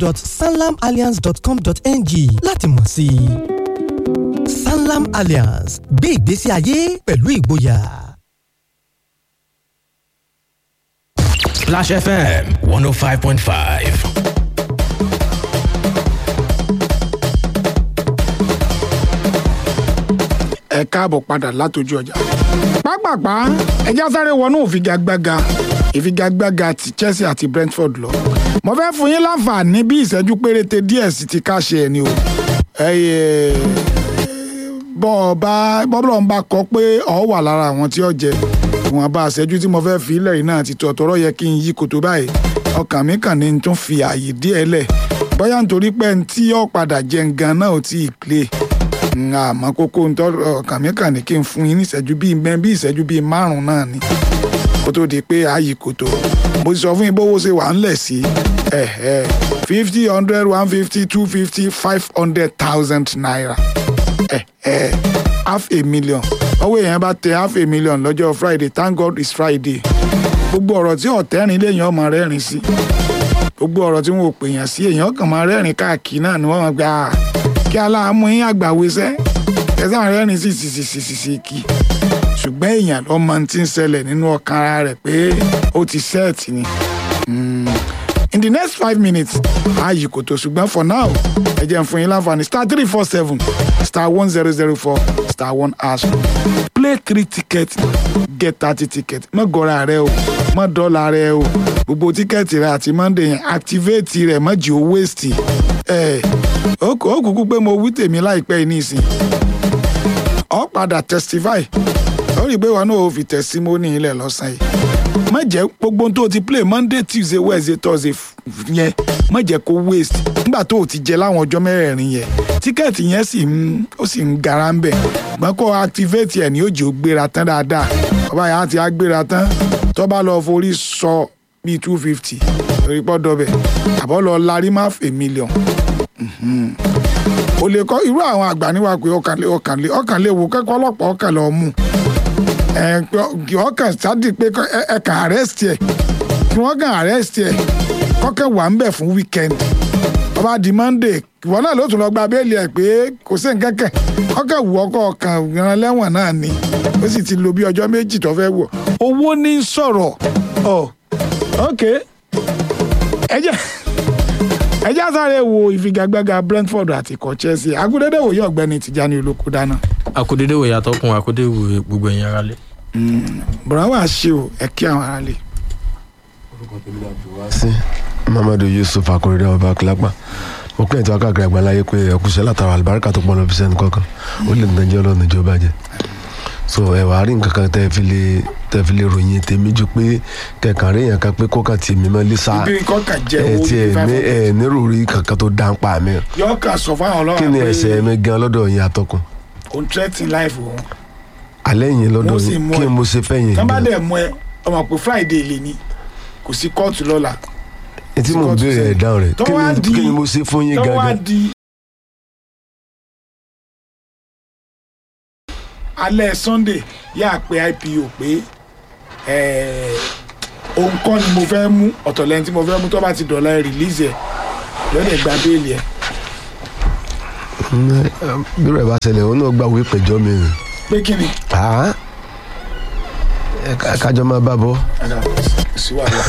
www.sanlamalliance.com.ng láti mọ̀ sí i. Sanlam Alliance gbé ìgbésí ayé pẹ̀lú ìgboyà. Splash FM 105.5. ẹ káàbọ̀ padà látọjú ọjà. pápápá ẹja sáré wọnú ìfigagbága ìfigagbága ti Chelsea àti Brentford lọ. mo fẹ́ fún yín láǹfààní bí ìṣẹ́jú péréte díẹ̀ sí ti káṣe ẹ̀ ni o. ẹyẹ bọ́ ọ bá bọ́bọ́lọ́ ń bá kọ pé ọ wà lára àwọn tí ó jẹ ìwọ̀n bá ìṣẹ́jú tí mo fẹ́ fi ilẹ̀ yìí náà ti tọ̀ tọ́rọ́ yẹ kí n yí koto báyìí ọkàn mi kàn ní n tún fi ààyè díẹ̀ lẹ̀ bóyá nítorí pé n tí ó padà jẹun gan náà ò tí ì play àmọ́ kókó ń tọ́ ọkàn mi kàn ní kí n fún yín ní ìṣẹ́jú bíi mẹ́ bí ìṣẹ́jú bíi márùn-ún náà ni kó tó di pé ààyè kòtò mo ti sọ fún yín bówó ṣe wà ńlẹ̀ sí fifty hundred one fifty two fifty five hundred thousand naira half a million ọwọ́ èèyàn bá tẹ half a million lọ́jọ́ friday thank god it's friday gbogbo ọ̀rọ̀ tí ọ̀tẹ́rin léèyàn ọmọ rẹ́rìn sí gbogbo ọ̀rọ̀ tí wọn ò pèèyàn sí èèyàn kàn máa rẹ́rìn káàkiri náà ni wọ́n máa gbà á kí aláàmú yín àgbàwésẹ́ ẹ̀sán rẹ́rìn sí sí sí sí sí sí kí ṣùgbọ́n èèyàn lọ́mọ tí ń ṣẹlẹ̀ nínú ọkàn ara rẹ̀ pé ó ti sẹ́ẹ̀tì ni. in the next five minutes ààyè kò tó ṣùgbọ́n for now ẹ jẹ́ n fún yín láǹfààní star three four seven star one zero zero four star one hash play three tickets get thirty tickets mọ́ gọ́ra rẹ o mọ́ dọ́là rẹ o gbogbo tíkẹ́ẹ̀tì rẹ àti monday yẹn activate rẹ mọ́ jì ó waste ẹ̀ ó kúkú pé mo wí tèmi láìpẹ́ yìí nísìn ọ padà testify ó rí i pé wọn náà ò fi testimony ilẹ̀ lọ́sàn yìí má jẹ́ gbogbo tó o ti play monday tuesday wednesday thursday yẹn má jẹ́ kó waste nígbà tó o ti jẹ láwọn ọjọ́ mẹ́rẹ̀ẹ̀rin yẹn tíkẹ́ẹ̀tì yẹn sì ń ó sì ń gara ń bẹ̀ ṣùgbọ́n kó activate ẹ̀ ní òjì ó gbéra tán dáadáa ọba yàrá ti á gbéra tán tó bá lọ forí sọ bíi two fifty lórí pọ́dọ̀ bẹ̀ àbọ̀ lọ larí má fè mílíọ̀n o lè kọ́ irú àwọn àgbà níwá pé ọkàn lé ọkàn lé ọkàn lé wo kẹ́kọ̀ọ́ ọlọ́pàá ọkàn lọ mú ọkàn sáàdì pé ẹ kàn arrest ẹ kí wọ́n kàn arrest ẹ kọ́kẹ́ wà ń bẹ̀ fún weekend ọba di monday ìwọ náà ló tún lọ gba béèlì ẹ pé kò sí nǹkan kẹ kọ́kẹ́ wù ọkọ̀ ọkàn ìran lẹ́wọ̀n náà ni ó sì ti lo bí ọjọ́ méjì tó fẹ́ wọ̀ owó ní sọ̀rọ̀ ọ̀ ok ẹ jẹ́ ẹ já sáré wo ìfigagbága Brentford àti ikọ̀ Chelsea agudede wòye ọ̀gbẹ́ni Tìjání Olóko dáná. akudede wòye atọ́kùn akudede wòye gbogbo ẹ̀yin ara lé. bùrọ̀ wá ṣe o ẹ kí àwọn ará lè. sí Muhammadu Yusuf akorede ọba akilapa mo pín ètò akáàkiri àgbáláyé pé ẹkúṣẹ́ látara àlùbáríkà tó pọ̀ lọ fi sẹ́nu kankan ó lè nàìjẹ́ ọlọ́run ìjọba jẹ so ẹ wàá rí nǹkan kan tẹ́ fi lè tẹ́ fi lè ròyìn tèmi ju pé kẹkàn rí yàn kan pé kókà tì mí mọ́ lísà ibi kọ́kà jẹ́ ẹ owó ti ẹ ní ẹ nírò rí kankan tó dá ń pa mi yọ ká sọ fáwọn ọlọ́run kí ni ẹsẹ̀ mi gan lọ́dọ̀ yín atọ́kùn òun threatening life òun alẹ́ yín lọ́dọ̀ Wọ́n sì yín mú kí ẹ. mo ṣe fẹ́ yín tán bá gan dẹ̀ mú ẹ ọmọ pé Friday lè ní kò sí kóòtù lọ́la etí mo kóòtù béèrè sẹ́yìn. ẹ̀ dáhùn rẹ̀ tó kí wá ni di kí ni mo ṣe fún yín tó wá gangan di alẹ́ Sunday yà pé IPO pé eh, òun kọ́ ni mo fẹ́ mú ọ̀tọ̀ lẹ́yìn tí mo fẹ́ mú tó bá ti dọ̀la ẹ̀ release ẹ̀ lọ́dẹ̀ gba béèlì ẹ̀ bí rẹ̀ bá ṣẹlẹ̀ òun náà gbàwé pẹ̀jọ́ mi rìn pé kí ni Ah. Ẹ ká- kájọ máa bá bọ́ Ẹ̀dá, sí wàhálà.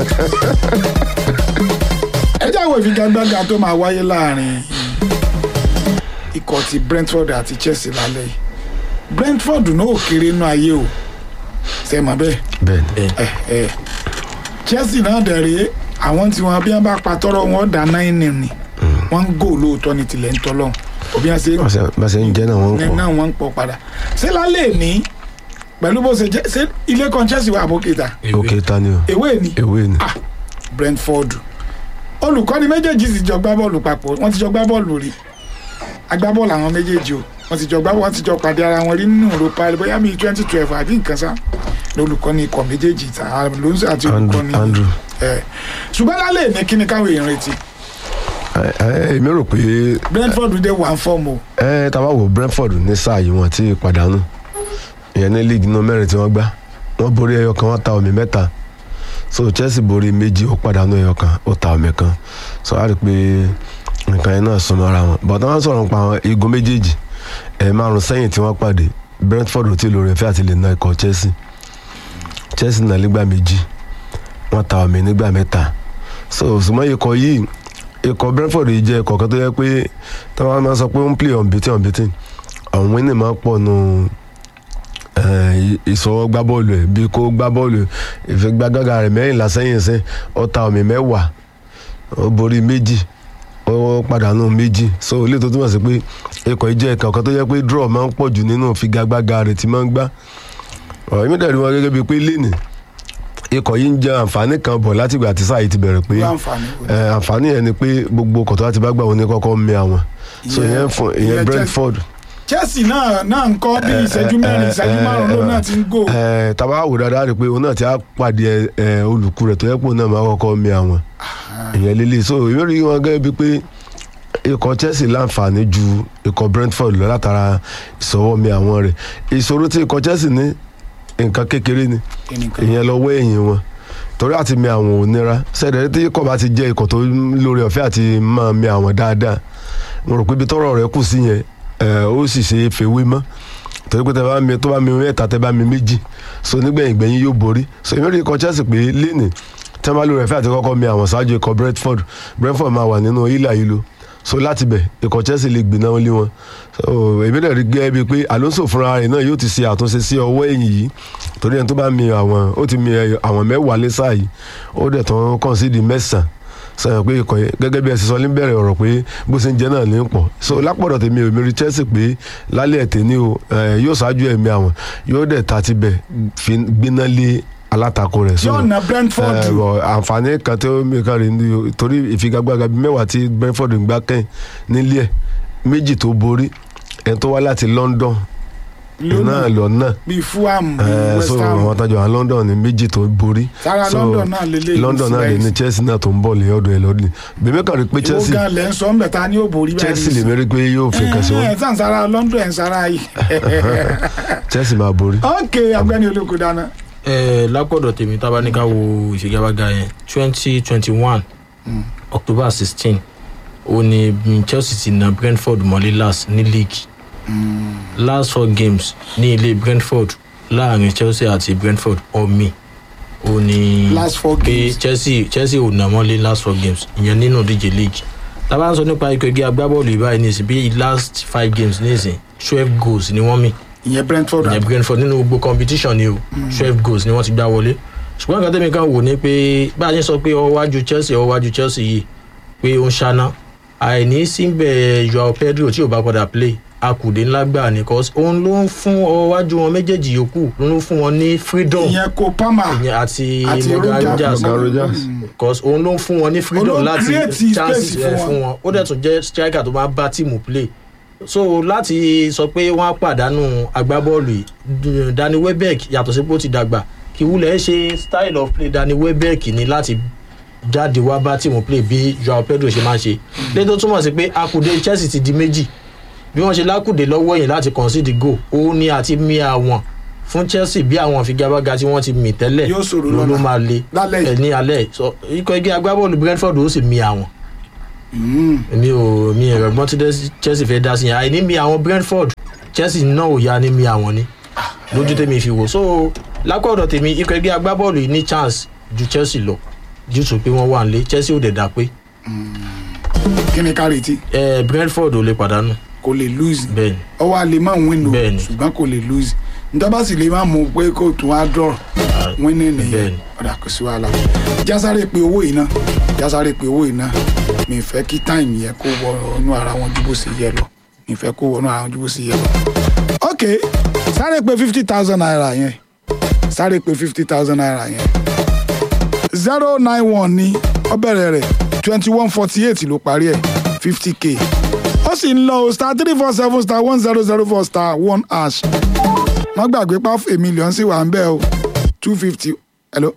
ẹ jẹ́ àwọn ìfigagbága tó máa wáyé láàrin ikọ̀ ti Brentford àti Chelsea lálẹ́ yìí Brentford náà ò kéré nínú ayé o ṣe mọ̀ bẹ́ẹ̀ bẹ́ẹ̀ ni ẹ ẹ Chelsea náà dẹ̀ rèé àwọn tí wọn bí wọn bá pa tọrọ wọn dá náírà ni wọn ń gò lóòótọ́ ní tilẹ̀ ń tọ́lọ́ òbí wọn ṣe Bá ṣe- bá ṣe ń jẹ́ náà wọ́n ń ní pọ̀ náà wọ́n ń pọ̀ padà ṣé lálẹ́ ní pẹ̀lú bó ṣe jẹ́ ṣé ilé kan Chelsea wà àbókèta òkè ta ni o ewé ni ewé ni ah Brentford olùkọ́ni méjèèjì sì jọ gbá bọ́ọ̀lù papọ̀ wọ́n ti jọ gbá bọ́ọ̀lù rí agbábọ́ọ̀lù àwọn méjèèjì o wọ́n ti jọ gbá wọ́n ti jọ pàdé ara wọn rí nínú Europa bóyá bíi twenty twelve àbí nǹkan sá lolùkọ́ni ikọ̀ méjèèjì ta Alonso àti Andrew olùkọ́ni Andrew ẹ̀ ṣùgbọ́n lálẹ́ ní kíni káwọn èèyàn retí Ẹ- ẹ- èmi rò pé Brentford dé wà ń fọ́ọ̀mù o ẹ tá a bá wo Brentford ní sáà yìí wọ́n ti pàdánù ìyẹn ní league náà mẹ́rin tí wọ́n gbá wọ́n borí ẹyọ kan wọ́n ta omi mẹ́ta so chelsea borí méjì ó pàdánù ẹyọ kan ó ta ọmọ kan so a rí i pé nǹkan yẹn náà súnmọ́ ara wọn but wọ́n sọ̀rọ̀ nípa àwọn igun méjèèjì ẹ̀ márùn sẹ́yìn tí wọ́n pàdé brentford ò tí ì lórí ẹ̀fẹ́ àti lè na ikọ̀ chelsea chelsea náà nígbà méjì wọ́n ta ọmọ nígbà mẹ́ta so ṣùgbọ́n ikọ̀ yìí ikọ̀ brentford yìí jẹ́ ikọ̀ kan tó yẹ pé tí wọ́n máa sọ pé ó ń play unbeaten unbeaten àwọn winning máa ń pọ̀ nù ìsọwọ́ gbá bọ́ọ̀lù ẹ̀ bí kò gbá bọ́ọ̀lù ìfigagbága rẹ̀ mẹ́rìnlá sẹ́yìn sẹ́ ó ta ọ̀mì mẹ́wàá ó borí méjì ó pàdánù méjì so ilé tó túmọ̀ sí pé ikọ̀ yìí jẹ́ ikọ̀ kan tó yẹ pé draw máa ń pọ̀ jù nínú ìfigagbága rẹ̀ tí máa ń gbá ọ̀rọ̀ èmi dẹ̀ rí wọn gẹ́gẹ́ bíi pé lénìí ikọ̀ yìí ń jẹ àǹfààní kan bọ̀ látìgbà tí sáà yìí ti bẹ̀rẹ̀ pé láǹfààní wo ni? ẹ, àǹfààní yẹn ni pé gbogbo kọ̀tọ́ láti bá gbà wọn ní kọ́kọ́ mi àwọn so Ìyẹn- ìyẹn fún ìyẹn ìyẹn jẹ́- brentford chelsea náà náà ń kọ́ bí ìṣẹ́jú mẹ́rin ìṣẹ́jú márùn-ún ló náà ti ń gò ẹ tàbá wò dáadáa rí i pé òun náà ti á pàdé ẹ olùkú rẹ̀ tó yẹ pé òun náà máa kọ́kọ́ mi àwọn ìyẹn líle so ìwé rí wọn gẹ́gẹ́ bíi pé ikọ̀ chelsea láǹfààní ju ikọ̀ brentford lọ látara ìsọwọ́ mi àwọn rẹ̀ ìṣòro tí ikọ̀ chelsea ní nǹkan kékeré ni ẹnìkan ìyẹn lọ́wọ́ ẹ̀yìn wọn torí àti mi àwọn ò nira sẹ́dẹ̀ tí ikọ̀ bá ti jẹ́ ikọ̀ tó lórí ọ̀fẹ́ àti máa mi àwọn dáadáa mo rò pé ibi tọ́rọ̀ rẹ̀ kù sí yẹn ẹ̀, ó sì ṣe é fèwé mọ́ torí pé tẹ bá mi tó bá mi mẹ́ta tẹ bá mi méjì so nígbẹ̀yìn gbẹ̀yìn yóò borí so èmi rí ikọ̀ chelsea pé lénìí tẹ́ máa lórí ọ̀fẹ́ àti kọ́kọ́ mi àwọn ṣáájú ikọ̀ brentford brentford máa wà nínú ìlà yìí lo so láti bẹ̀ ikọ̀ chelsea lè gbiná lé wọn so èmi dẹ̀ rí gẹ́gẹ́ bíi pé alonso fúnra rẹ̀ náà yóò ti ṣe àtúnṣe sí ọwọ́ ẹ̀yìn yìí torí ẹni tó bá mi àwọn ó ti mi ẹ- àwọn mẹ́wàá lé sáà yìí ó dẹ̀ tán kàn sí di mẹ́sàn-án sọyàn pé ikọ̀ yẹn gẹ́gẹ́ bí ẹ ṣe sọ ní bẹ̀rẹ̀ ọ̀rọ̀ pé bó ṣe ń jẹ náà ní pọ̀ so lápọ̀dọ̀ tèmi ò mi rí chelsea pé lálẹ́ ẹ̀tẹ̀ ní o ẹ, yóò ṣáájú ẹ̀mí àwọn yóò dẹ̀ ta ti bẹ̀ fi gbiná lé alátakò rẹ̀ so yóò na brentford ẹ, bọ̀, àǹfààní kan tó mi kan rí ni o, torí ìfigagbága bíi mẹ́wàá tí brentford ń gbá kẹ́yìn nílé ẹ̀ méjì tó borí ẹ̀ tó wá láti london náà lọ náà bíi fulham bíi ẹ west so ham àwọn tajà àwọn london ní méjì tó borí sára so london náà lélẹ̀ london náà lè ní chelsea náà tó ń bọ̀ lé ọ̀dọ̀ ẹ̀ lọ́dún bèmí kan rí pé ìwọ chelsea gan lẹ́ ń sọ ń bẹ̀ ta ni ó borí báyìí chelsea lè mérí pé yóò fi kàn sí ẹ wọn ẹ sàn sára london ẹ̀ ń sára yìí chelsea máa borí. ok ọgbẹ́ni olóko dáná ẹ lápọ̀dọ̀ tèmi tá a bá ní ká wo ìfigagbága yẹn twenty twenty one october sixteen ó ní mm, chelsea ti na brentford mọ́lé last ní league last four games ní ilé brentford láàrin chelsea àti brentford ọ̀mì ó ní Last four pé games. chelsea chelsea ò nà mọ́lé last four games ìyẹn nínú díje league tá a bá ń sọ nípa ikọ̀ ẹgbẹ́ agbábọ́ọ̀lù ìbáyìí ní ìsìn bí last five games ní ìsìn twelve goals ni wọ́n mì ìyẹn brentford ìyẹn brentford nínú gbogbo competition ni o twelve goals ni wọ́n ti gbá wọlé ṣùgbọ́n nǹkan tẹ́mi kan wò ni pé bá a ṣe sọ pé ọwọ́ wájú chelsea ọwọ́ wájú chelsea yìí pé ó ń ṣáná àìní síbẹ̀ joao pedro tí ò bá padà play akùdé ńlá gbà ní cause òun ló ń fún ọwọ́ wájú wọn méjèèjì yòókù ló ń fún wọn ní freedom ìyẹn kò palmer ìyẹn àti àti morgan rogers Morgan Rogers. cause òun ló ń fún wọn ní freedom Òun ló láti create chances space ẹ fún fún wọn ó dẹ̀ tún jẹ́ striker tó máa bá tíìmù play so láti sọ pé wọ́n á pàdánù agbábọ́ọ̀lù yìí D- danny welbeck yàtọ̀ sí pé ó ti dàgbà kí wúlẹ̀ ṣe style of play danny welbeck ni láti jáde wá bá tíìmù play bí joao pedro ṣe máa ń ṣe lẹ́yìn tó túmọ̀ sí pé akùdé chelsea ti di méjì bí wọ́n ṣe lákùdé lọ́wọ́ yìí láti concede goal òun ni àti mi àwọn fún chelsea bí àwọn ìfigagbága tí wọ́n ti mì tẹ́lẹ̀ Yóò ṣòro ló ló lọ́la. máa le Lálẹ́ yìí. ẹ̀ ní alẹ́ yìí. so ikọ̀ ẹgbẹ́ agbábọ́ọ̀lù brentford ó sì mi àwọn Mm. mi ò mi ò rẹ̀gbọ́n tí Des- chelsea fẹ́ dá sí yẹn àìní mi àwọn brentford chelsea náà ò ya ní mi àwọn ni lójú tèmi fi wò so lákọ̀ọ́dọ̀ tèmi ikọ̀ ẹgbẹ́ agbábọ́ọ̀lù yìí ní chance ju chelsea lọ due to pé wọ́n wà nílé chelsea ò dẹ̀ dá pé kí ni ká retí ẹ brentford ò lè pàdánù kò lè lose bẹ́ẹ̀ ni ọwọ́ a lè má win o Bẹ́ẹ̀ni. ṣùgbọ́n kò lè lose ntọ́ba sì lè má mú pé kò tún á draw winning nìyẹn Bẹ́ẹ̀ni. ọ̀dà kò sí wàhálà jásáré pé owó yìí náà jásáré pé owó yìí náà mi fẹ́ kí time yẹn kó wọnú ara wọn ju bó ṣe yẹ lọ mi fẹ́ kó wọnú ara wọn ju bó ṣe yẹ lọ. ok sáré pé fifty thousand naira yẹn sáré pé fifty thousand naira yẹn zero nine one ní ọbẹ̀rẹ̀ rẹ̀ twenty one forty eight ló parí ẹ̀ fifty k ó sì ń lọ o star three four seven star one zero zero four star one hash wọ́n gbàgbé páfẹ́ mílíọ̀nù sì wà ń bẹ̀ o two fifty hello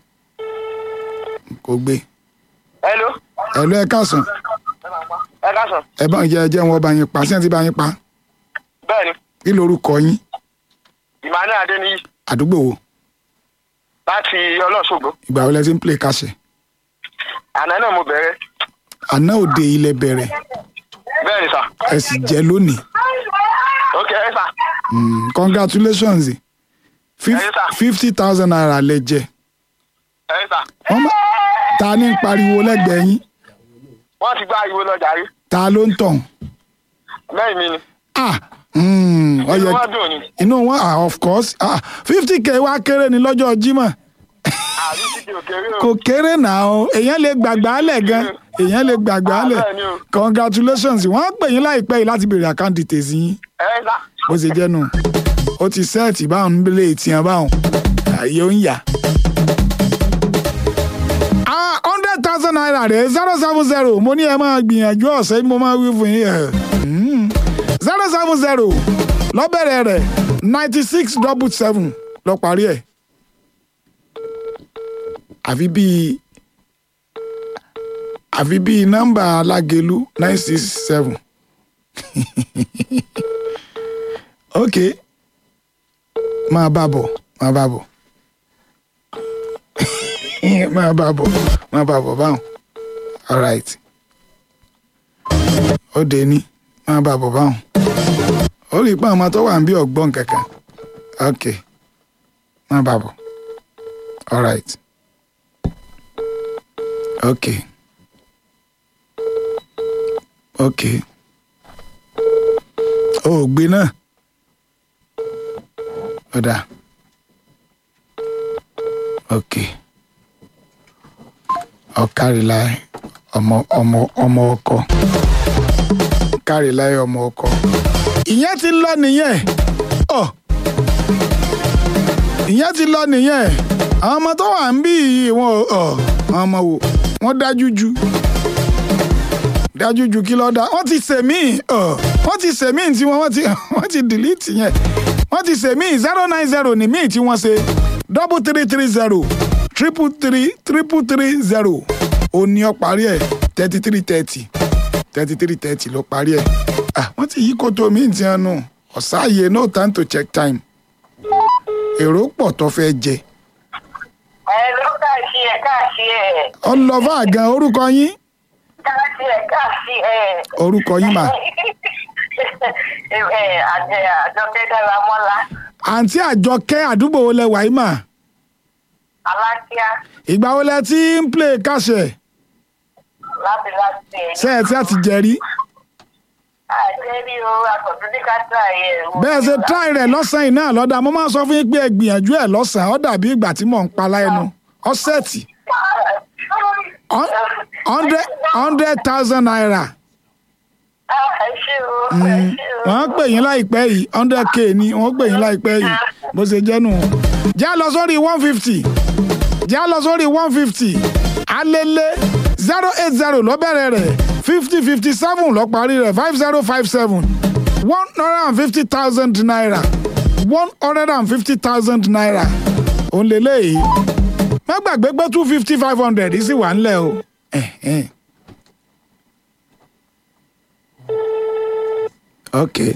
kò gbé hello hello ẹ káàsán ẹ káàsán ẹ bá ń jẹ ẹjẹ wọn bá yín pa sí ẹ ti bá yín pa bẹ́ẹ̀ ni kí lorúkọ yín emmanuel adeniyi àdúgbò wo láti ọlọ́ṣogbo ìgbà wo lẹ ti ń play kàṣẹ àná náà mo bẹ̀rẹ̀ àná òde ilẹ̀ bẹ̀rẹ̀ bẹ́ẹ̀ ni sà ẹ sì jẹ́ lónìí ok ẹ sà Mm, congratulations Yes, sir. fifty thousand naira lẹ jẹ ẹ sà Wọ́n má- ta ní ń pariwo lẹ́gbẹ̀ẹ́ yín wọ́n ti gbá ìwo lọ́jà rí ta ló ń tàn bẹ́ẹ̀ mi ni ah mm, ó inú yẹ- wọn dùn ni inú wọn ah of course ah fifty k wá kéré ní lọ́jọ́ Jímọ̀ àbí síbi òkèèrè o kò kéré náà o èèyàn lè gbàgbá lẹ̀ gan èèyàn lè gbàgbá Ah, lẹ̀ bẹ́ẹ̀ ni o. congratulations wọ́n á pè yín láìpẹ́ yìí láti béèrè account details yín ẹ sà bó ṣe jẹ́ nù ó ti sẹ́ẹ̀tì báwọn ń lè tiẹ̀ báwọn ààyè ó ń yà. ah hundred thousand naira rẹ̀ zero seven zero mo ní ẹ máa gbìyànjú ọ̀sẹ̀ mo máa wí fún yín ẹ̀. Mm. zero seven zero lọ́bẹ̀rẹ̀ rẹ̀ ninety six double seven lọ parí ẹ̀. àfi bíi àfi bíi nọ́mbà alágelu nine six seven ok máa bá bọ̀ máa bá bọ̀ máa bá bọ̀ máa bá bọ̀ báwọn alright ó dé ní máa bá bọ̀ báwọn ó rí i pé àwọn ọmọ tó wà ń bí ọgbọ́n kankan ok máa bá bọ̀ alright ok ok ó ò gbé náà ọ̀dà ok ọ̀kárìláì ọmọ ọmọ ọmọ ọkọ kárìláì ọmọ ọkọ ìyẹn ti lọ nìyẹn ọ ìyẹn ti lọ nìyẹn àwọn ọmọ tó wà ń bí yìí wọn ò ọ àwọn ọmọ wò wọn dájú ju dájú ju kí lọ́ọ́ dá wọ́n ti sèmí wọ́n ti sèmí tí wọ́n wọ́n ti wọ́n ti delete yẹn wọ́n ti sèmí zero nine zero ní míì tí wọ́n ṣe double three three zero triple three triple three zero ó ní ọ parí ẹ̀ thirty three thirty thirty three thirty ló parí ẹ̀ ah wọ́n ti yí koto míì tí wọ́n nù ọ̀sáàyè no time to check time èrò pọ̀ tó fẹ́ jẹ ẹ ló káàsì ẹ káàsì ẹ ọlọ́fà gan orúkọ yín káàsì ẹ káàsì ẹ. orúkọ yín mà ẹ àjẹ àjọkẹ́ dára mọ́lá àǹtí àjọkẹ́ àdúgbò wo lẹ wà yìí mà alákíá ìgbà wo lẹ ti ń play káṣẹ láti láti ẹ. ṣe ẹ tí a ti jẹ rí àjẹrí o àtọ̀tún ká tà yẹ. bẹ́ẹ̀ ṣe try rẹ̀ lọ́sàn-án yìí náà lọ́dà mo máa ń sọ fún yín pé ẹ gbìyànjú ẹ̀ lọ́sàn-án ó dàbí ìgbà tí mò ń pa láẹnu ọ̀sẹ̀tì hundred hundred thousand naira ẹ ṣe o ẹ ṣe o. wọ́n pè yín láìpẹ́ yìí hundred k ni wọ́n pè yín láìpẹ́ yìí bó ṣe jẹ́ nù. já lọ sórí one fifty já lọ sórí one fifty alẹ́lẹ́ zero eight zero ló bẹ̀rẹ̀ rẹ̀ fifty fifty seven ló parí rẹ̀ five zero five seven one hundred and fifty thousand naira one hundred and fifty thousand naira òun lélẹ́yìí má gbàgbé pé two fifty five hundred sì wà ńlẹ̀ o. Eh, eh. okay.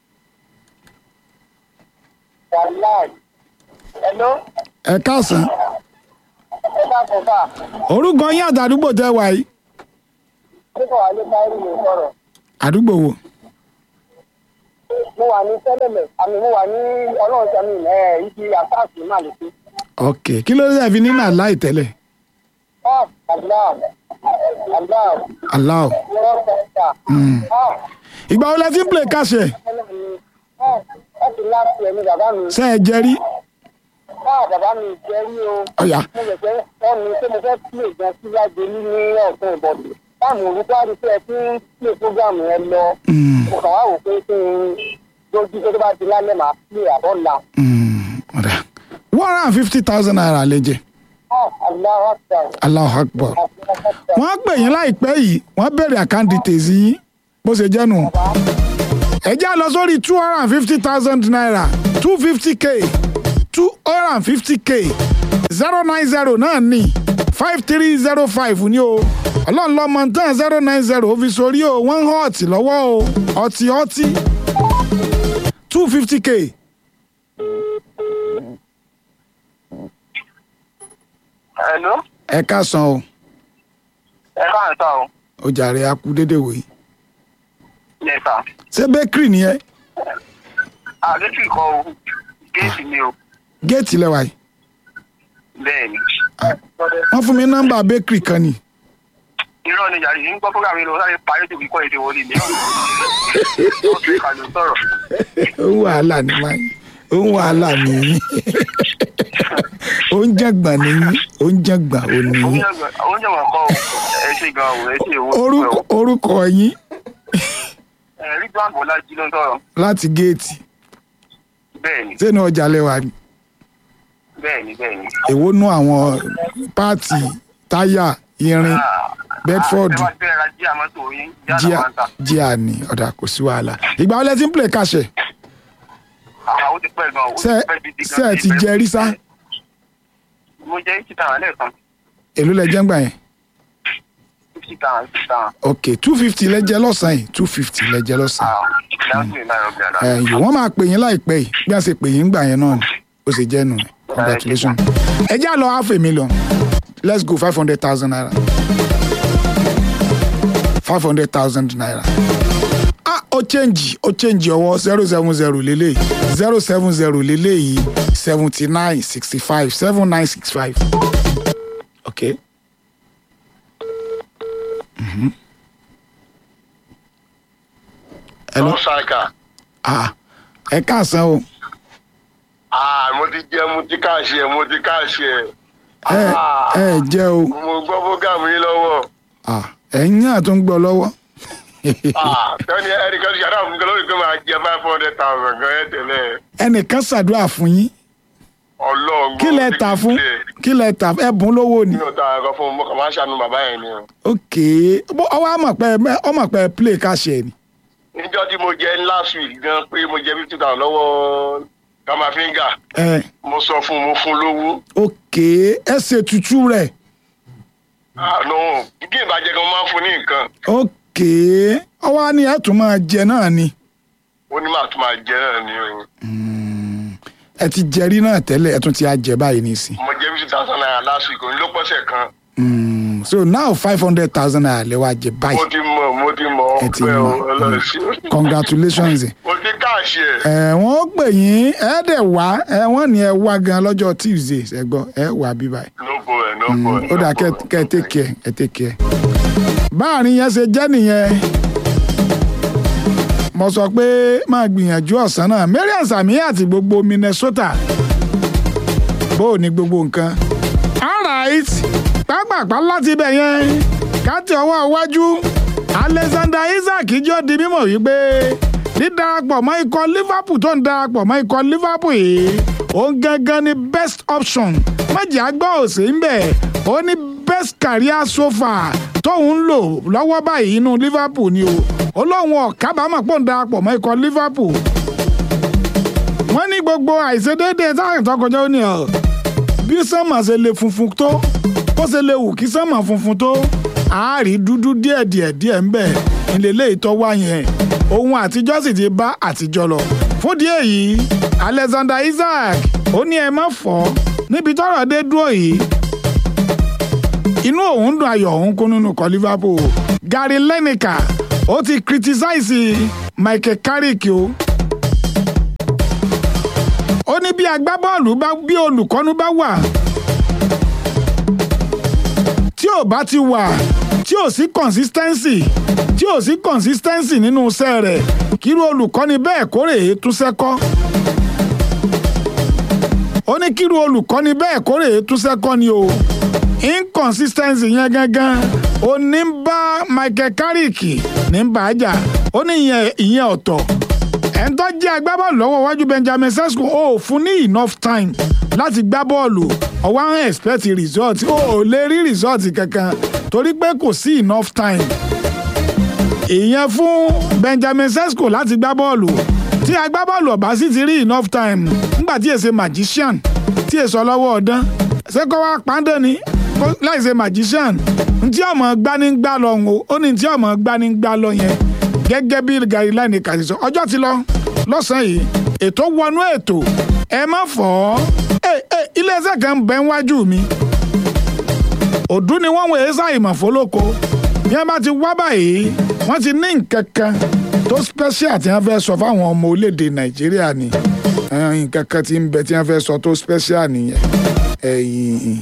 Hello? ẹ káàsán ẹ bá kọ bá orúkọ yín àtàdúgbò tẹ wà yìí kíkọ wà ní báyìí ló sọ̀rọ̀ àdúgbò wo mo wà ní sẹlẹmẹ àmì mo wà ní Ọlọ́run sẹmi ẹ ibi àfáàsì má lè fi. ok kí ló dé fi nínú àláì tẹ́lẹ̀ ah allah allah aláò yọrọ sẹta ah ìgbà wo lẹ ti ń play káṣẹ ah ẹ ti láti ẹni bàbá mi ṣe ẹ jẹrí ah bàbá mi jẹ rí o. ọyà mo lè fẹ́ wọ́n mi pé mo fẹ́ pílè gan sí lágbèlú ní ọ̀sán ìbọ̀dù táàmù orúkọ àdúgbò ẹ tí ń pílè fúgàmù ẹ lọ mo kàn wá wò pé kí n lójú tó bá ti lálẹ́ màá pílè àbọ̀là. ọ̀dà one hundred and fifty thousand naira lè jẹ aláwọ̀ àgbà Allahu Akbar wọ́n á pè yín láìpẹ́ yìí wọ́n bẹ̀rẹ̀ àkáǹtì tèzí yín bó ṣe jẹ́ nù ẹ já lọ sórí two hundred and fifty thousand naira two fifty k two hundred and fifty k zero nine zero náà ní five three zero five ní o ọlọ́run lọ́mọ tán zero nine zero ó fi sórí o wọ́n ń hàn ọ̀tí lọ́wọ́ o ọtí ọtí two fifty k Hello? ẹ káàsán o ẹ bá ń sọ o. ó jàre akú dédé wòye Yes, sir. ṣé bakery nìyẹn àdéhùn kọ o géètì mi o géètì lẹwà yìí bẹ́ẹ̀ ni. wọ́n fún mi nọ́mbà bakery kan ni irọ́ ni yàrá yìí ń gbọ́ fúnra mi lọ sáré parí tòbí kọ́ èdè wọlé mi. ó fi kàlù sọ̀rọ̀. ó ń wàhálà ní máa ó ń wàhálà nìyí ó ń jàgbà nìyí ó ń jàgbà ò nìyí oúnjẹ wọn kọ́ o ẹ ṣe gan o ẹ ṣe owó. orúkọ orúkọ yín ẹ rí gbàgbọ́ lájú ló ń sọ̀rọ̀. láti géètì bẹ́ẹ̀ ni sínú ọjà lẹwà ni bẹ́ẹ̀ ni bẹ́ẹ̀ ni. èwo nú àwọn páàtì táyà irin bedford ẹ bá bẹ́ẹ̀ ra jíà mọ́tò yín jíà jíà náà máa ń tà. jíà ni ọ̀dà kò sí wàhálà ìgbà wọlé tí ń play kàṣẹ àwọn ó ti pẹ́ gan o. ó ṣe pẹ́ gidi gan. ṣe ẹ ti jẹ rí sá mo jẹ́ fifty thousand lẹ́ẹ̀kan èló lẹ jẹ́ ń gbà yẹn fifty thousand fifty thousand. ok two fifty lẹ jẹ lọ́sàn-án yìí two fifty lẹ jẹ lọ́sàn-án dáhùn mi náà yọ bí àdá. ẹ̀yìn wọ́n máa pè yín láìpẹ́ yìí bí wọ́n ṣe pè yín gbà yẹn náà ni ó sì jẹ́ nù congratulations ẹ já lọ half a million let's go five hundred thousand naira five hundred thousand naira ah ó change ó change ọwọ́ zero seven zero lélẹ̀ zero seven zero lélẹ̀ yìí seventy nine sixty five seven nine six five okay. Mhm. Hello. ṣáìkà Ah, ẹ káàsán o. mo ti jẹ mo ti káàṣì ẹ mo ti káàṣì ẹ ẹ ẹ jẹ́ o. mo gbọ́ fúgàmù yín lọ́wọ́ Ah, ẹ̀yin náà tó ń gbọ́ lọ́wọ́. tẹ́ni ẹnìkan ṣàdá fún mi lórí pé máa jẹ five hundred thousand gan ẹ tẹ̀lé ẹnìkan ṣàdúrà fún yín ọlọ́run kí lẹ tà fún kí lẹ tà ẹbùn lówó ni. mi ò ta ẹ̀kọ́ fún mo kàn máa ń ṣàánú bàbá yẹn ni o. ok bó ọwọ́ àmọ̀ pé ọmọ pé play káṣẹ ni. níjọ́ tí mo jẹ last week gan pé mo jẹ fifty thousand lọ́wọ́ kamafinga ẹ mo sọ fún un mo fún un lówó. ok ẹ ṣe tutù rẹ àná bí ìbàjẹ́ kan máa ń fún ní nǹkan ok ọwọ́ á ní ẹ tún máa jẹ náà ni. ó ní màá tún máa jẹ náà ni o. ẹ ti jẹrí náà tẹ́lẹ̀ ẹ tún ti á jẹ báyìí nísìn. mo jẹ fifty thousand naira last week òun ló pọ̀sẹ̀ kan. Mm, so now five hundred thousand naira lè wá jẹ mo báyìí ti mọ mo ti mọ ẹ ti ọpẹ o mọ ọlọrun sí o. congratulations. mo ti káàṣì ẹ. ẹ wọ́n pè yín ẹ dẹ̀ wá ẹ wọ́n ní ẹ wá gan lọ́jọ́ tuesday ṣẹ́gbọ́ ẹ wà bí báyìí. no boy no boy. ó dà kẹ kẹ ẹ take care ẹ take care. báàrin yẹn ṣe jẹ́ nìyẹn mo sọ pé máa gbìyànjú ọ̀sán náà marian sami àti gbogbo minnesota bó o ní gbogbo nǹkan. alright pápápá láti ibẹ̀ yẹn káti ọwọ́ iwájú alexander isaac jọ di mímọ̀ wípé dídarapọ̀ mọ́ ikọ̀ liverpool tó ń darapọ̀ mọ́ ikọ̀ liverpool yìí òun gangan ni best option májì àgbà òsè ń bẹ̀ ó ní best career so far tóun ń lò lọ́wọ́ báyìí inú liverpool ni o olóhùn ọ̀kábàámọ̀ pò ń darapọ̀ mọ́ ikọ̀ liverpool wọ́n ní gbogbo àìṣedéédéé táwọn tó kọjá ó ní ọ̀ bí sánmà ṣe lè funfun tó bó ṣe lè wù kí sánmà funfun tó àárí dúdú díẹ̀ díẹ̀ díẹ̀ ń bẹ̀ ìlélẹ́ ìtọ́ wá yẹn ohun àtijọ́ sì ti bá àtijọ́ lọ fún díẹ̀ yìí alexander isaac ó ní ẹ má fọ́ níbi tọ́rọ̀ dé dúró yìí inú òun dùn ayọ̀ òun kún nínú kọ liverpool gary lineker ó ti criticize michael carrick o ó ní bí agbábọ́ọ̀lù bá bí olùkọ́nu bá wà tí ò bá ti wà tí ò sí consistency tí ò sí consistency nínú iṣẹ́ rẹ̀ kírú olùkọ́ni bẹ́ẹ̀ kórè é túnṣẹ́ kọ́ ó ní kírú olùkọ́ni bẹ́ẹ̀ kórè é túnṣẹ́ kọ́ ni o inconsistency yẹn gangan ó ní ń bá michael carrick ní ń bá a jà ó ní ìyẹn ìyẹn ọ̀tọ̀ ẹ̀ ń tọ́ jẹ́ agbábọ́ọ̀lù lọ́wọ́ iwájú benjamin sesko ó fún ní enough time láti gbá bọ́ọ̀lù ọwọ́ àwọn expect result ó ò lè rí result kankan torí pé kò sí enough time ìyẹn fún benjamin sesko láti gbá bọ́ọ̀lù tí agbábọ́ọ̀lù ọ̀bá sì ti rí enough time nígbà tí èsè magician tí èso ọlọ́wọ́ ọ̀dán sẹ́kọ̀ wá pàǹdé ni láì ṣe magician ntí ọmọ gbanigbá lọ ń o ó ní ntí ọmọ gbanigbá lọ yẹn gẹ́gẹ́ bí gary line kàti sọ ọjọ́ ti lọ lọ́sàn-án yìí ètò wọnú ètò ẹ má fọ́ ẹ ẹ iléeṣẹ́ kan bẹ́ ń wájú mi òdú ni wọ́n wọ̀nyí ṣàìmọ̀ fólóko bí wọ́n bá ti wá báyìí wọ́n ti ní nǹkan kan tó special tí wọ́n fẹ́ sọ fáwọn ọmọ orílẹ̀-èdè nàìjíríà ni Eh, nǹkan kan tí ń bẹ tí wọ́n fẹ́ sọ tó special nìyẹn ẹ̀yìn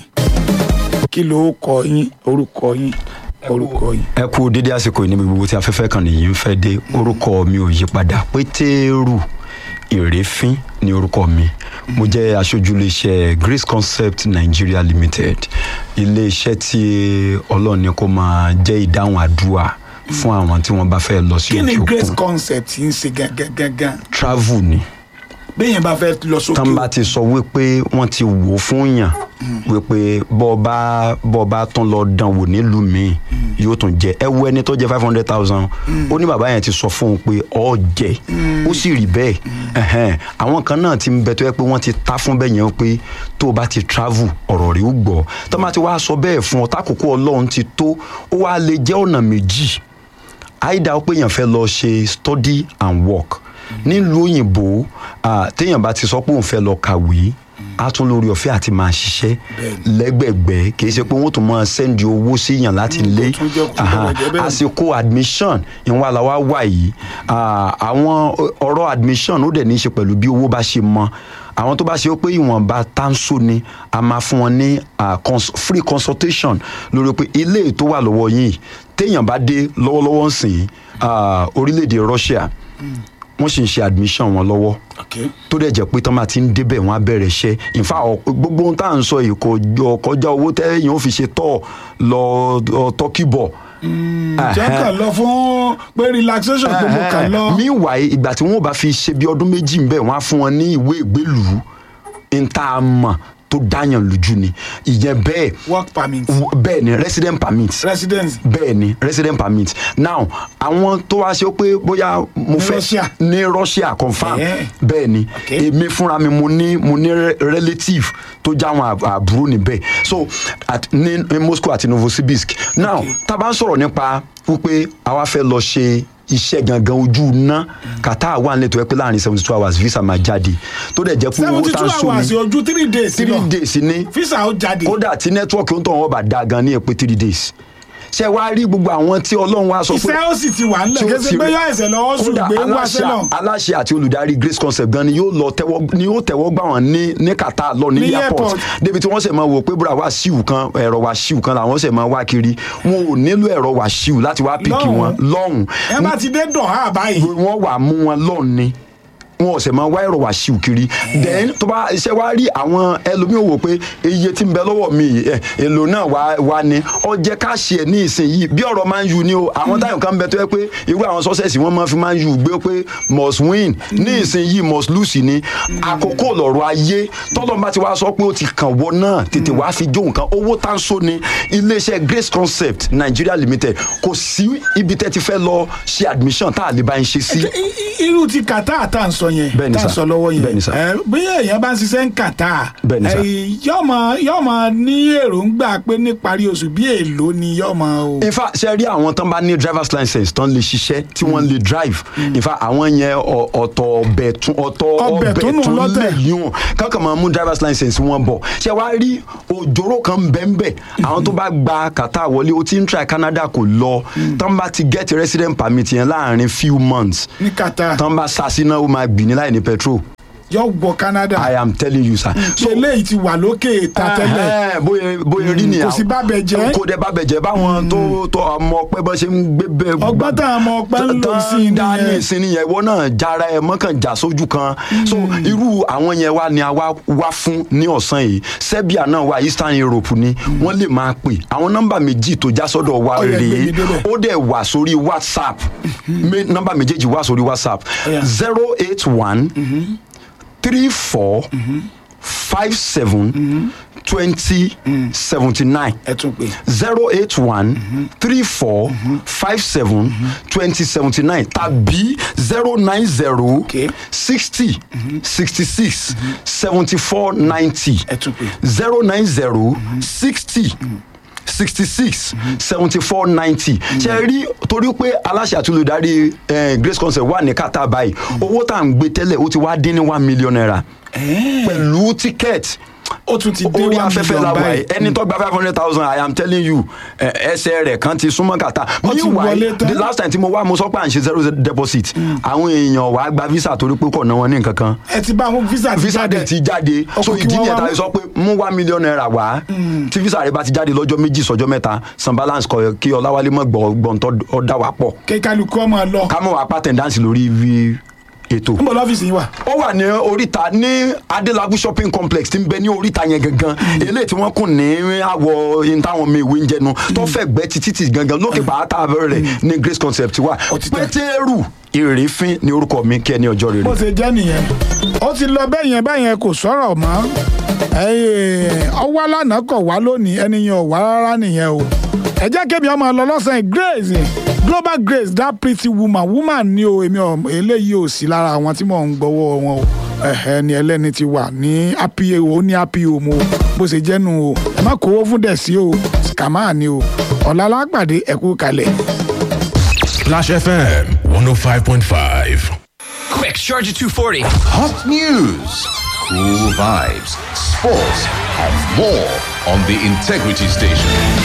kí ló kọ yín orúkọ yín orúkọ yín. ẹ kú dédé àsìkò yìí níbi gbogbo tí afẹ́fẹ́ kan nìyí ń fẹ́ dé orúkọ mi ò yí padà pétérù ìrèéfín ni orúkọ mi mo jẹ́ aṣojú iléeṣẹ́ grace concept nigeria limited iléeṣẹ́ tí ọlọ́run ní kó máa jẹ́ ìdáhùn àdúrà fún àwọn tí wọ́n bá fẹ́ lọ sí kí ni òkè grace òkun concept ń ṣe gangan gangan travel ni bẹ́ẹ̀ bá fẹ́ lọ sókè tán bá ti sọ wípé wọ́n ti wò ó fún yàn wípé bọ́ ọ bá bọ́ ọ bá tán lọ dán wò nílùú míì yóò tún jẹ ẹ wo ẹni tó jẹ five hundred thousand ó ní bàbá yẹn ti sọ fún un pé ọ jẹ ó sì rí bẹ́ẹ̀ ẹ̀hẹ́n. àwọn kan náà ti ń bẹ tó yẹ pé wọ́n ti ta fún bẹ́ẹ̀ yẹn pé tó o bá ti travel ọ̀rọ̀ rẹ̀ ó gbọ́ tó bá ti wá sọ bẹ́ẹ̀ fún ọ tákòókò ọlọ́run ti tó ó wá lè jẹ́ ọ̀nà méjì àìdá ó pé èèyàn fẹ́ lọ ṣe study and work nílùú òyìnbó ah, téèyàn bá ti sọ pé òun fẹ́ lọ kàwé á tún lórí ọ̀fẹ́ àti máa ṣiṣẹ́ lẹ́gbẹ̀gbẹ́ kì í ṣe pé wọ́n tún máa sẹ́ndì owó sí yàn láti lé tún jẹ́ kó Aha. bẹ̀rẹ̀ jẹ́ bẹ́ẹ̀. àsìkò admission ìwọ̀n àlàwà wà yìí ah, àwọn ọ̀rọ̀ admission ó dẹ̀ ní í ṣe pẹ̀lú bí owó bá ṣe mọ àwọn tó bá ṣe pé ìwọ̀nba tánṣó ni a máa fún wọn ní ah, cons- free consultation lórí pé ilé tó wà lọ́wọ́ yìí téèyàn bá dé lọ́wọ́lọ́wọ́ ń sìn ah, orílẹ̀-èdè Russia wọ́n sì ń ṣe admission wọn lọ́wọ́ okay. tó dẹ̀ jẹ́ pé tán bá ti ń débẹ̀ wọ́n á bẹ̀rẹ̀ iṣẹ́ ìfà gbogbo ohun tá à ń sọ yìí kò jọ kọjá owó tẹ́yìn ó fi ṣe tọ̀ lọ ọ, tọ́kì bọ̀. jẹ́ kàn lọ fún pé relaxation pé mo kàn lọ. meanwhile ìgbà tí wọ́n bá fi ṣe bí ọdún méjì ń bẹ̀ wọ́n á fún wọn ní ìwé ìgbélùú ń tá a mọ̀ tó dáyàn lójú ni ìyẹn bẹ́ẹ̀ work permit w- bẹ́ẹ̀ ni resident permit residence bẹ́ẹ̀ ni resident permit now àwọn tó wá ṣe pé bóyá mo Ní fẹ́ Russia. ní Russia confam Eh. bẹ́ẹ̀ ni Okay. èmi fúnra mi mo ní mo ní re- relative tó já àwọn àb- àbúrò níbẹ̀ so at, ní, ní Moscow àti Novosibirsk now tá a bá ń sọ̀rọ̀ nípa wípé àwa fẹ́ lọ ṣe iṣẹ́ gangan ojú iná kàtà wà nílẹ̀ tó yẹ pé láàrin seventy two hours visa máa jáde tó dẹ̀ jẹ́ pé owó seventy tá two a sọ hours ni ojú three days three lọ days ni visa ó jáde. kódà tí nẹ́tíwọ́ọ̀kì ń tọ̀ wọ́n bá da gan ní èpè three days ṣé wàá rí gbogbo àwọn tí ọlọ́run wá sọ pé iṣẹ́ ó sì ti wà nílẹ̀ tí ó kése ti pé rí- yọ ẹsẹ̀ lọ́wọ́ sùn kódà gbé wá aláṣẹ sẹ́lọ̀. aláṣẹ àti olùdarí grace concept gan ni yóò lọ tẹ́wọ́ ni yóò tẹ́wọ́ gbà wọ́n ní ní kàtà lọ ní Ní airport airport. débi tí wọ́n sì máa wò pé búra wá síwù kan ẹ̀rọ wá síwù kan làwọn sì máa wá kiri wọn ò nílò ẹ̀rọ wá síwù láti wá pìkì Lọ́hùn. wọn lọ́hùn ẹ bá ti dé dọ̀há báyìí. wọ́n wà mú wọn lọ́hùn ni wọn ò sì máa wá ẹ̀rọ wá síwù kiri then tó bá iṣẹ́ wá rí àwọn ẹlòmíràn wò pé iye tí ń bẹ lọ́wọ́ mi yìí, ẹ̀, èlò náà wá wá ní ọ jẹ́ ká ṣe ẹ̀ ní ìsinyìí bí ọ̀rọ̀ máa ń yu ni o àwọn táyọ̀ kan bẹ tó yẹ pé irú àwọn sọ́sẹ̀sì wọ́n máa fi máa ń yu gbé pé must win ní ìsinyìí must lose ni àkókò lọ̀rọ̀ ayé tọ́lọ́ bá ti wá sọ pé ó ti kàn wọ náà tètè wá fi jó nǹkan owó tá ń so ni iléeṣẹ́ grace concept nigeria limited kò sí ibi tẹ́ ti fẹ́ lọ ṣe admission tá a lè bá ń ṣe sí. I- i- irú ti kàtà tá à ń sọ yẹn Bẹ́ẹ̀ni tá à ń sà. sọ lọ́wọ́ yẹn Bẹ́ẹ̀ni sà. ẹ, bí èèyàn bá ń ṣiṣẹ́ ń kàtà Bẹ́ẹ̀ni sà. yọmọ yọmọ ní èròǹgbà pé níparí oṣù bí èèlò ni yọmọ o. in fact ṣe rí àwọn tán bá ní driver's license tán lè ṣiṣẹ́ tí wọ́n lè drive in fact àwọn yẹn ọ- ọ̀tọ̀ ọbẹ̀ tún ọ̀tọ̀ Ọbẹ̀ ọbẹ̀ tún nù tún lọ́tẹ̀. lè yún kankan máa mú driver's license wọn bọ̀ ṣe wá rí òjòrò kan bẹ́ẹ̀nbẹ́ àwọn tó bá gba kàtà wọlé o ti ń try Canada kò lọ tán bá ti get resident permit yẹn láàrin few months ní kàtà tán bá sasina ó máa gbìn ní láì ní petrol yọ wọ Canada I am telling you sir. so eléyìí ti wà lókè ta tẹ́lẹ̀ Ẹhẹ́n, bóyá bóyá rí nìyà kò sí bábẹ̀ jẹ́. kò dé bábẹ̀ jẹ́ báwọn tó tó ọmọ ọpẹ́ bọ́ ṣe ń gbé bẹ́ẹ̀ ọgbọ́n tá a mọ ọpẹ́ ń lò sí i dání nìyẹn ìsinmi yẹn ìwọ náà jára ẹ mọ́kàn já sójú kan so irú àwọn yẹn wá ni a wá wá fún ní ọ̀sán yìí Serbia náà wà Eastern Europe ni wọ́n lè máa pè àwọn nọ́mbà méjì tó já sọ́dọ̀ wa Ó yẹ gbé mi rèé débẹ̀. ó dẹ̀ wà sórí WhatsApp Me- nọ́mbà méjèèjì wà sórí WhatsApp Ó yá. zero eight one three four five seven twenty seventy nine ẹ tún pè zero eight one three four five seven twenty seventy nine tàbí zero nine zero Okay. sixty sixty six seventy four ninety ẹ tún pè zero nine zero sixty sixty six seventy four ninety ṣe rí torí pé aláṣẹ àti olùdarí eh, grace concept wà ní kàtà báyìí owó tá à ń gbé tẹ́lẹ̀ ó ti wá dín ní one million naira pẹ̀lú ticket ó tún ti dé orí one afẹ́fẹ́ million la wà báyìí. yìí ẹni tó gba five hundred thousand i am telling you ẹ, ẹsẹ̀ rẹ̀ kan ti súnmọ́ kàtà Ó ti wọlé tán. the last time tí mo wá mo sọ pé à ń ṣe zero deposit àwọn èèyàn wàá gba visa torí pé kò ná wọn ní nǹkan kan ẹ ti bá àwọn visa ti visa jáde dẹ̀ ti jáde so Ọkùn kí ìdí wọ́n nìyẹn wá ta mú. sọ pé mú one million naira wá tí visa rẹ bá ti jáde lọ́jọ́ méjì sọ́jọ́ mẹ́ta san balance kọ kí ọláwálé mọ̀ gbọ́ gbọ́ntọ́ ọ̀dà wà pọ̀ kékaluku ọmọ lọ ká mọ̀ wá pàtẹ́ndánsì lórí ibi ètò ń bọ̀ lọ́fíìsì yìí wà. ó wà ní oríta ní adélábù shopping complex tí ń bẹ ní oríta yẹn gangan eléyìí tí wọ́n kùn ní àwọ̀ yín táwọn mi ìwé ń jẹnu tó fẹ́ gbẹ́ títí títí gangan lókè pàtà rẹ̀ ní grace concept wà Ó ti tán. pétérù ìrèéfín ní orúkọ mi kí ẹni ọjọ́ rere. bó ṣe jẹ́ nìyẹn ó ti lọ bẹ́ẹ̀ yẹn báyẹn kò sọ̀rọ̀ mọ́ Ẹ́ẹ̀, ọwọ́ lánàá kọ̀ wá lónìí ẹni yẹn ò wá rárá nìyẹn o ẹ jẹ́ kémi ọmọ lọ lọ́sàn-án grace global grace that pretty woman woman ni o èmi ò eléyìí ò sí lára àwọn tí mò ń gbọ́wọ́ wọn o ẹ̀hẹ́ ni ẹlẹ́ni ti wà ní happy o ó ní happy o mo bó ṣe jẹ́ nu o ẹ má kówó fún dẹ̀sí o kàmáà ni o ọ̀la lápàdé ẹ̀kú kalẹ̀. Splash FM 105.5. Quick, Charger 240. Hot news, cool vibes, sports, and more on the Integrity Station.